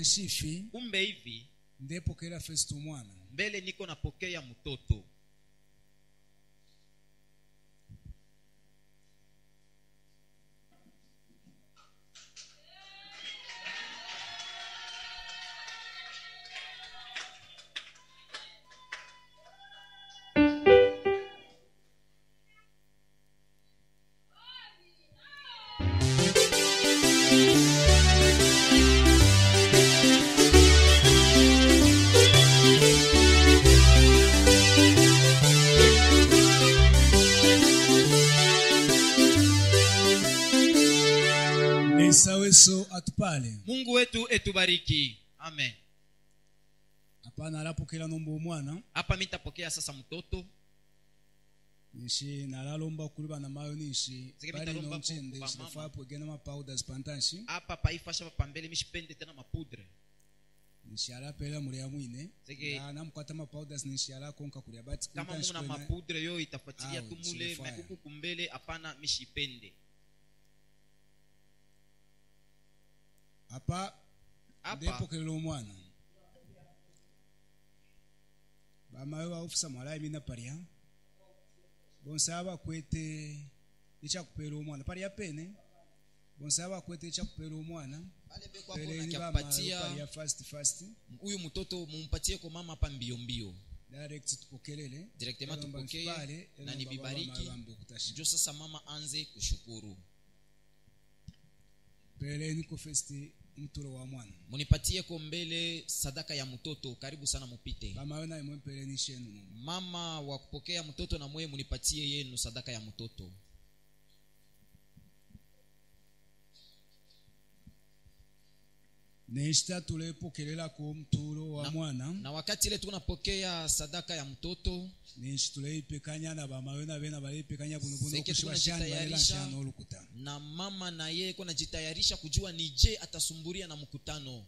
kanshifi kumbe hivi ndepokera festo mwana mbele niko napokea mtoto esaweso atupale mungu wetu etubariki amen hapana alapokela nomba omwana hapa mitapokea sasa mtoto nishi nalalomba kuli bana mayo nishi Zike bali mitalomba nonchende ku- ku shinafa bamama. pwegena mapaudas pantanshi hapa paifasha papambele mishipende tena mapudre nishi alapela mulya mwine Zike- Ya, namukwata mapaudas nishi alakonka kulya bati kama kuntanshi muna kwene- mapudre yo itafuatilia Awe, tu mule silifaya. mekuku kumbele hapana mishipende apa hapa ndepokelela omwana bamayo baufisa mwalayi mina palya bonsaba bakwete ichakupela omwana palya pene bonsaba bakwete ichakupela omwana pale beko hapo peleni bamayo nakiapatia palya fast fast huyu mtoto mumpatie kwa mama hapa mbio mbio direct tupokelele Directement Elomba tupokee, mfipale, na elomba nibibariki. baba mayo bambe kutasha. njo sasa mama anze kushukuru peleni ko festi mtulo wa mwana munipatie ko mbele sadaka ya mtoto karibu sana mupite bamayo naye mwempeleni shenu mumu. mama wa kupokea mtoto na mweye munipatie yenu sadaka ya mtoto neshita tulepokelelako mtulo wa Na- mwana na wakati ile tunapokea sadaka ya mtoto neshi tuleipekanya na bamayo na bena baleipekanya buno buno Seke kushiba shani balela tunajitayarisha. shano olukuta na mama na yeye ko najitayarisha kujua ni je atasumburia na mkutano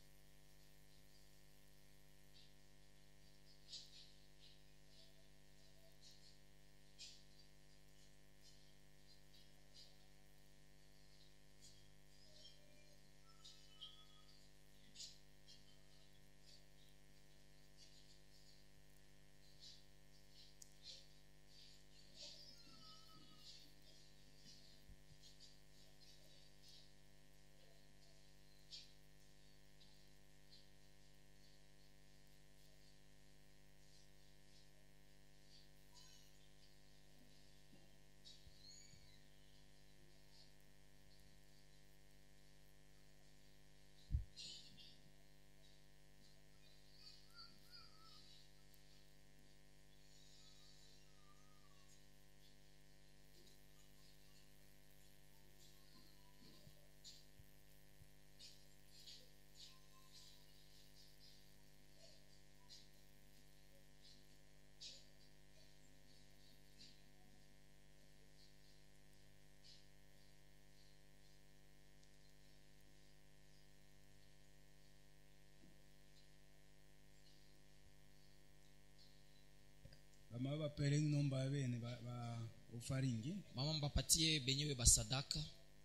bamayo bapeleni nomba bene ba, ba ofaringi mama mbapatie benyewe basadaka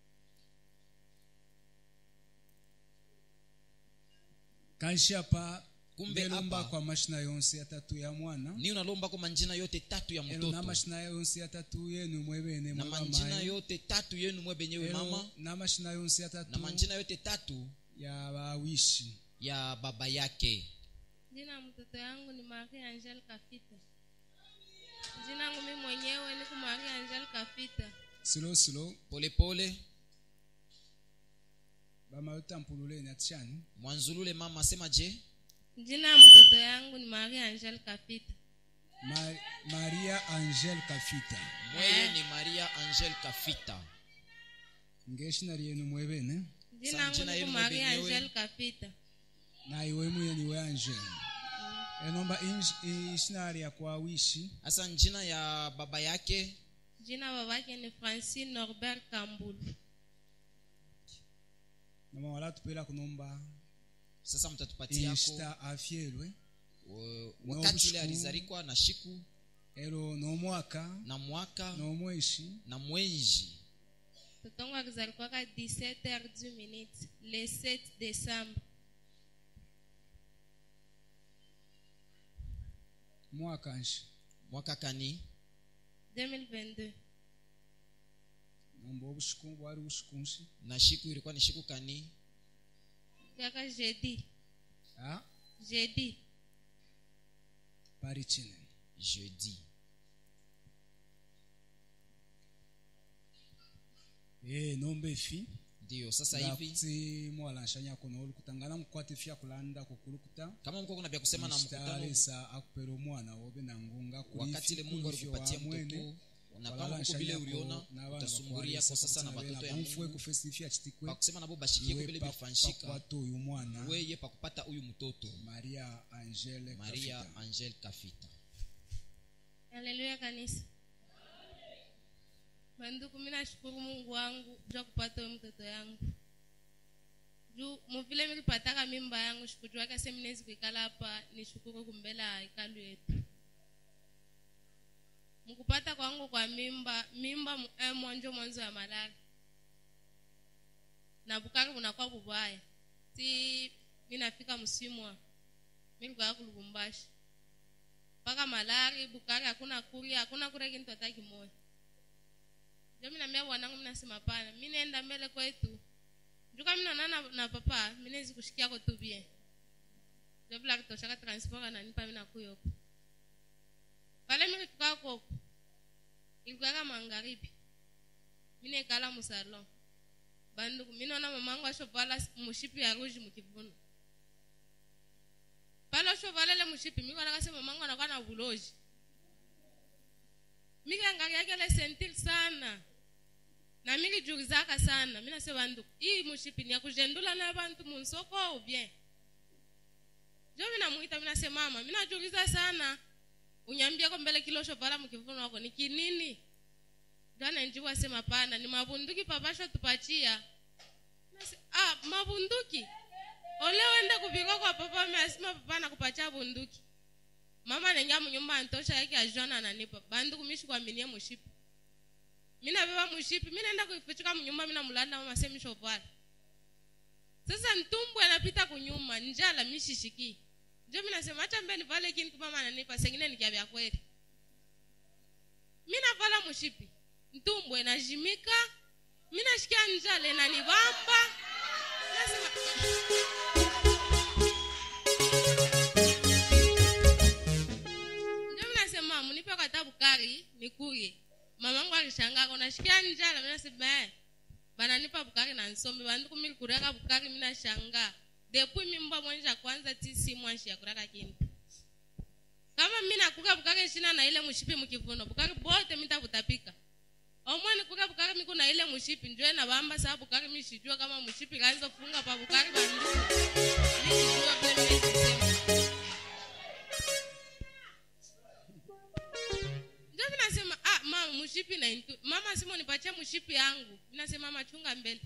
kanshapa Kumbe ndelomba apa- kwa mashina yonse atatu ya mwana ni unalomba ko manjina yote tatu ya elo na mtoto mashina yonse atatu yenu mwebene na mwe manjina bamayo yote tatu yenu mwe benyewe Elo mama na mashina yonse atatu na manjina yote tatu ya bawishi ya baba yake Jina ya mtoto yangu ni Marie Angel Kafita. Jina yangu mimi mwenyewe niko Marie Angel Kafita. silo silo polepole bamayo tampululeni atishani mwanzulule mama asema je Jina ya mtoto yangu ni Marie Angel Kafita. Ma, maria angel kafita mweye ni maria angel kafita ngeshina lyenu mwebene Jina Sa yangu jina niko yenu Marie mwenyewe. Angel Kafita. na iwe muye niwe angel enomba inj- ishina lya kwa wishi hasa njina ya baba yake Jina babake ni Francine Norbert Kambulu. nama wala tupela kunomba sasa mtatupatiako ishita afyelwe uh, wakati ile Nobushku. alizarikwa na shiku elo nomwaka na mwaka nomweshi na mwenji Mtoto wangu alizalikwaka 17 heures du minute le 7 décembre. mwaka nshi mwaka kani 2022 nomba obushiku bwari bushiku nshi na shiku ilikuwa ni shiku kani kaka jeudi ah jeudi pari chine jeudi eh nomba efi ndiyo sasa hivi kuti mwalanshanya kono olukutangana mukwata efi akulanda kukulukuta kama mko kuna vya kusema na mkutano msitaresa akupera omwana wobe na ngunga kuri wakati ile ifi, mungu kuri ifi alikupatia wa mwene, mtoto na kama walala huko vile nshanyako uliona n'abana utasumburia bakwaresa kwa sasa na kutina watoto ya bena bamfue mungu kufesa ifi achitikwe pakusema nabo bashikie ko vile bifanshika pakwata uyu mwana weye pakupata huyu mtoto maria angele maria Kafita. angel kafita haleluya kanisa banduku mi nashukuru mungu wangu juu ya kupata huyo mtoto yangu juu muvile milipataka mimba yangu shikujuaka se minezi kuikala hapa nishukuru kumbela hekalu yetu mkupata kwangu kwa mimba mimba mu- eh, mwanjo mwanzo ya malari na bukari bunakuwa bubaya ti minafika msimu wa milikuya kulubumbashi mpaka malari bukari hakuna kuri hakuna kure kintu hata kimoja ndio minambia bwanangu minasema pana mi naenda mbele kwetu njuka minaona na, na papa minezi kushikiako tu bien ndio vile akitoshaka transport ananipa mina kuyoko pale milifika koko ilikuwaka magharibi minekala musalon banduku minaona mamangu ashovala mushipi ya ruji mukivuno pale oshovalele mushipi mikonaka se mamangu anakuwa na buloji mikangariakele sentir sana na milijulizaka sana mina se bandu ii mushipi ni ya kujendula na bantu munsoko ou bien jo minamwita mina se mama minajuliza sana unyambia ko mbele kilo shovala mukivuno wako ni kinini janenjiwa sema pana ni mabunduki papasho tupachia Nase, ah mabunduki ole wende kupika kwa papa measima papa nakupacha bunduki mama nenga munyumba antosha yake ajona ananipa banduku mishi kwaminie mushipi mina beba mushipi mina enda kuifichika munyumba mina mulanda mama semi shovala sasa ntumbwe anapita kunyuma njala mishishiki njo mina sema acha mbeni vale kintu mama ananipa sengine nikia vya kweli mina vala mushipi ntumbwe najimika mina shikia njala inanibamba nasema ndio mnasema munipe kata bukari nikuye mamangu alishangaka unashikia njala minasema eh bananipa bukari na nsombe banduku milikuraka bukari minashanga depuis mimba mwenja kwanza ti si mwanshi yakuraka kintu kama mina kuka bukari shina na ile mushipi mukivuno bukari bote mitakutapika omwene kuka bukari miku na ile mushipi njwe na bamba saa bukari mishijua kama mushipi kanza funga pa bukari banduku mishijua vile minasema ndio vinasema ah mama mshipi na intu mama simo nipatie mshipi yangu vinasema mama chunga mbele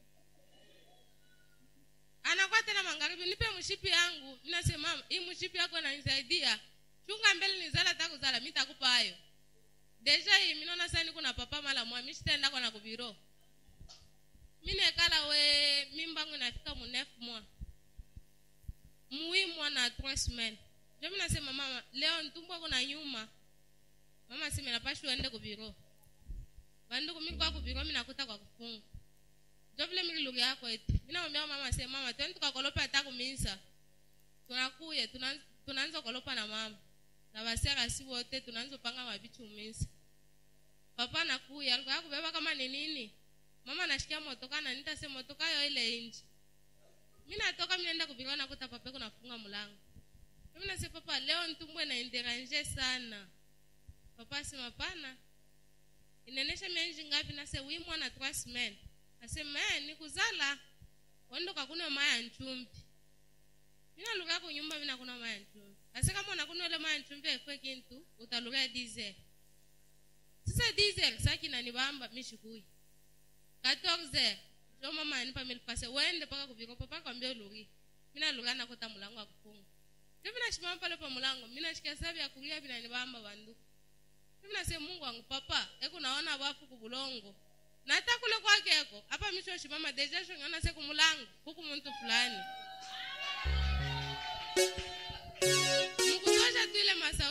anakuwa tena magharibi nipe mshipi yangu vinasema mama hii mshipi yako nanisaidia chunga mbele nizala takuzala mi takupa hayo deja hii minaona sasa niko na papa mala mwa mishitaenda kwa na kubiro minekala we mimbangu inafika mu neuf mois mui mwa na trois semaines ndio minasema mama leo ntumbwa kuna nyuma mama sime napashwa ende kubiro banduku mili kwa kubiro minakuta kwa kufunga njo vile mili lugha yako eti minamwambia mama se mama twende tukakolopa hata kumisa tunakuye tunaanza- tunaanza kolopa na mama na basera si wote tunaanza panga mabichi umisa papa nakuya alikuwa yakubeba kama ni nini mama nashikia motoka na nita se motoka yo ile inji mi natoka minaenda kubiro nakuta papa kunafunga mlango mimi nase papa leo ntumbwe na interanje sana papa asema pana inaenesha mienji ngapi nase wi mwana trois semaines asema eh nikuzala wando kakuna maya nchumbi mina luka kunyumba mina kuna maya nchumbi ase kama unakuna ile maya nchumbi efwe kintu utaluka diesel sasa diesel saki nanibamba mishikui 14 jo mama anipa milipase wende paka kuviko papa kwambia uluri mina luka nakuta mulango akufunga ndio mina shimama pale pa mulango mina shikia sabi ya kulia binanibamba banduku mimi nasema mungu wangu papa eku naona wafu kubulongo na hata kule kwakeko hapa mishoshi mama deja shongana se kumulango huku muntu fulani mkutosha tu ile masauti yangu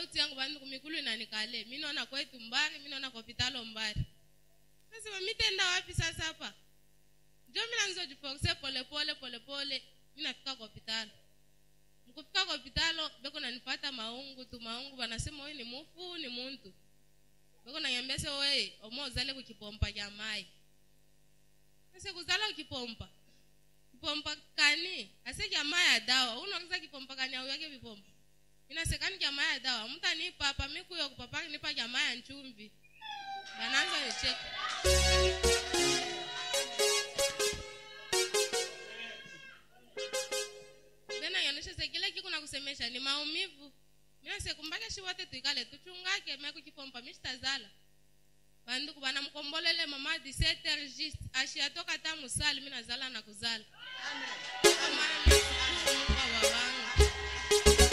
vandu kumikulu inanikale mi naona kwetu mbari mi naona kopitalo mbari nasema mitenda wapi sasa hapa njo mina nizojiforse polepole polepole mi nafika kopitalo mkufika kopitalo beko nanipata maungu tu maungu vanasema huyu ni mufu ni muntu beko nanyambia se weye omo uzale kukipompa kya mai ase kuzala ukipompa kipompa kani ase kya mai ya dawa unakiza kipompa kani auyake vipompa inasekani kya mai ya dawa mtu anipapa mikuyo kupapa nipa kya mai ya nchumvi bananza nicheka tena ionyeshe se kile kiku na kusemesha ni maumivu minase kumbake shi wote tuikale tuchungake meku kipompa mishitazala vanduku vanamkombolele mama 17 just ashiyatoka ta musali minazala na kuzala Amana nashukuru Mungu wa babangu.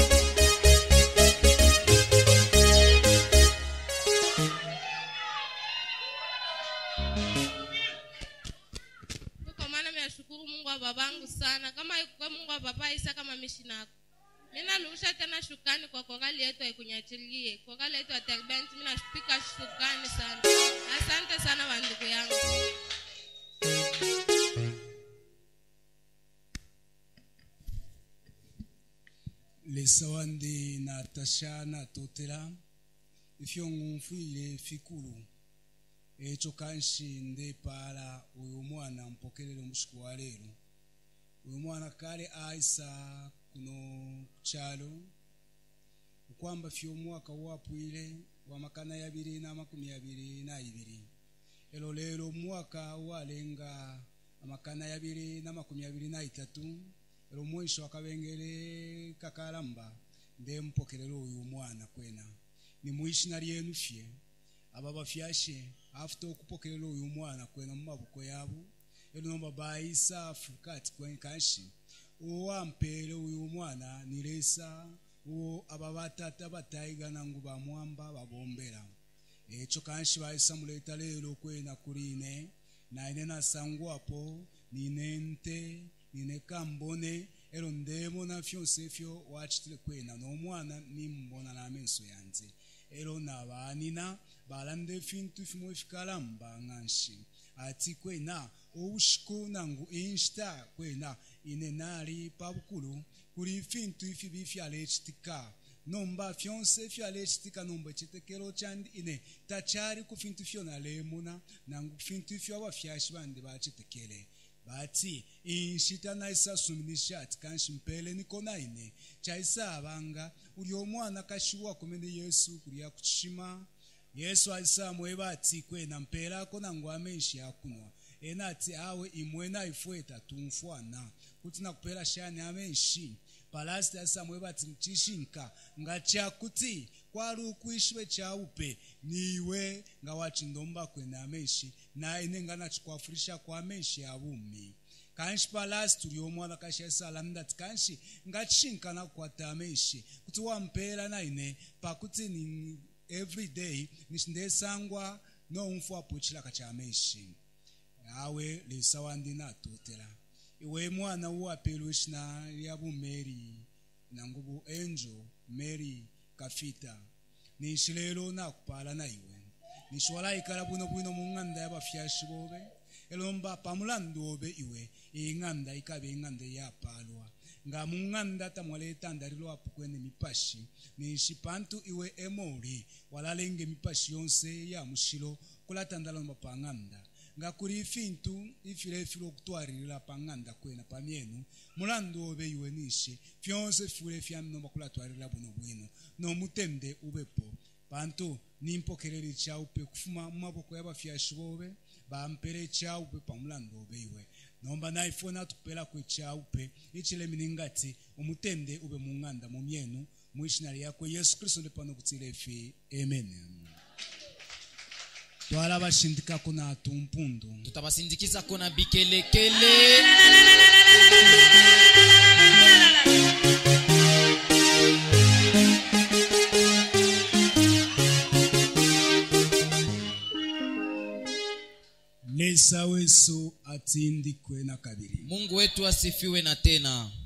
kwa maana minashukuru mungu wa babangu sana kama ikuwe mungu wa baba isa kama mishinako minarusha tena shukani kwa korali yetu aikunyachilie korali yetu ya terbent minashupika shukani sana asante sana wandugu yangu lesawa ndi natasha natotela ifyo ng'umfwile fikulu echo kanshi nde pala uyu mwana mpokelele mushiku wa lero uyu mwana kale aisa kuno kuchalo ukwamba fyo mwaka wapwile wa makana yabiri na makumi abiri na ibiri elo lero mwaka walenga amakana yabiri na makumi abiri na itatu elo mwisho akabengele kakalamba nde mpokelele uyu mwana kwena ni mwishina lyenu fye aba bafyashe afite okupokelera uyu mwana kwena mu maboko yabo ero nomba bayisa fukati kwen kanshi uwo wampere uyu mwana nilesa uwo aba batata batayigana ngu bamwamba babombera echo kanshi bayisa muleta lero kwena kuline naine nasangwapo nine nte nine kambone ero ndemona fyonse fyo wachitile kwena nomwana nimbona namenso yanze ero nabanina balande fintu fimwe fikalamba ng'anshi ati kwena oushiko nangu inshita kwena ine nali pabukulu kuli fintu ifi bifyalechitika nomba fyonse fyalechitika nomba chitekelo chandi ine tachari ku fintu fyona lemuna nangu fintu fyo abafyashi bandi bachitekele bati inshita naisa suminisha ati kanshi mpele niko naine chaisa abanga uli omwana kashiwa kumene yesu kulia kuchima yesu alisamwe bati kwena mpelako nangu amenshi akunwa ena ati awe imwena ifweta tumfwana kuti nakupela shani amenshi palasiti alisamwe bati mchishinka ngachakuti kwali ukuishwe chaupe niwe nga wachindomba kwena amenshi na ine nganachikwafurisha kwa amenshi abumi kanshi palasi tuli omwana kashasala mndati kanshi ngachishinkana kukwata amenshi kuti wampera naine pakuti ni every day nishindesangwa nomfu apo chilaka cha amenshi awe lisawa ndinatotela iwe mwana uwapelwe shina lyabu mary nangubu angel mary kafita nishilelo nakupala na iwe nishwala ikala bwino bwino mu ng'anda y'abafyashi bobe elomba pamulandu obe iwe ing'anda ikabe ing'anda yapalwa nga mu ng'anda tamwala etandalilo apo kwene mipashi nishi pantu iwe emoli walalenge emipashi yonse ya mushilo kulatandalomba pa ng'anda nga kuli ifintu ifilefile okutwarilila pa ng'anda kwena pamyenu mulandu obe iwe nishi fyonse file fyaminomba kulatwarilila buno bwino nomutende ubepo pantu nimpokelele chaupe kufuma mumaboko y'abafyashi bobe bampere chaupe pamulandu obe iwe nomba naifona tukupela kwe chaupe ichilemi ngati umutende ube mung'anda mumyenu mwishina lyako yesu kristu ndi pano kutsila ife amen twala bashindikako na tumpundu tutabasindikiza na bikelekele lesa weso atindikwe na kabiri mungu wetu asifiwe na tena